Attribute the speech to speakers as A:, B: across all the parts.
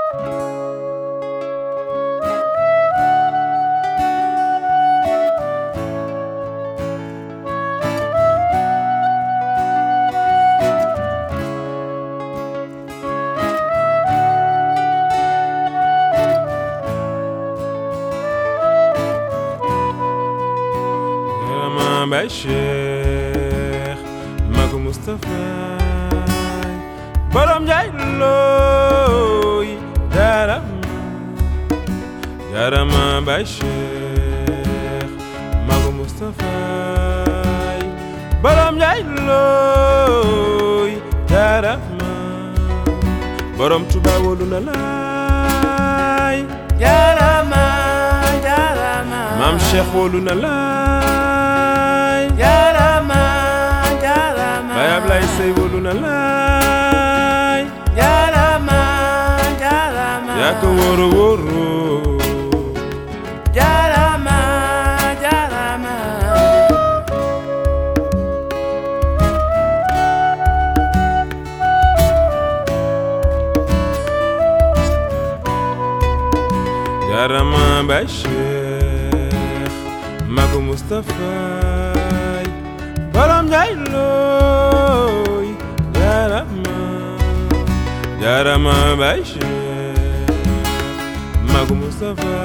A: Maam Baay Cheikh Magu Moustapha borom Njaay looy jaarama jaarama Baay Cheikh Magu Moustapha borom Njaay looy jaarama borom Tuuba wóolu na laay
B: Jarama, jarama.
A: maam Cheikh wóolu na laay
B: Jarama, jarama.
A: Baay Ablaay Sey wóolu na laay
B: Jarama, jarama.
A: yaa ko wóoro wóoro
B: Jarama, jarama.
A: jaarama Baay Cheikh Magu Moustapha borom Njaay looy jaarama jaarama Baay Cheikh Magu Moustapha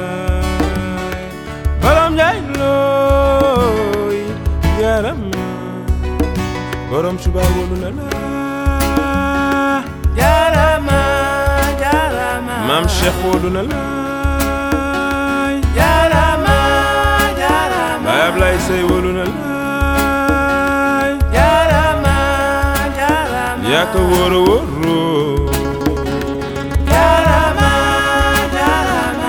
A: borom Njaay looy jaarama borom Tuuba wóolu na la
B: Jarama, jarama.
A: maam Cheikh wóolu na laay
B: Jarama, jarama.
A: Baay Ablaay Sey wóolu na laay
B: Jarama, jarama.
A: yaa ko wóoro wóoro
B: Jarama, jarama.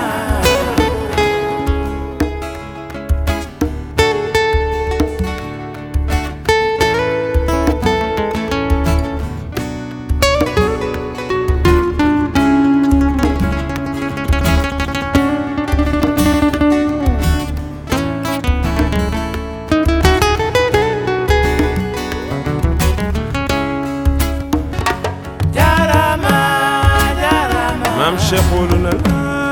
B: Jarama, jarama.
A: maam Cheikh wóolu na laay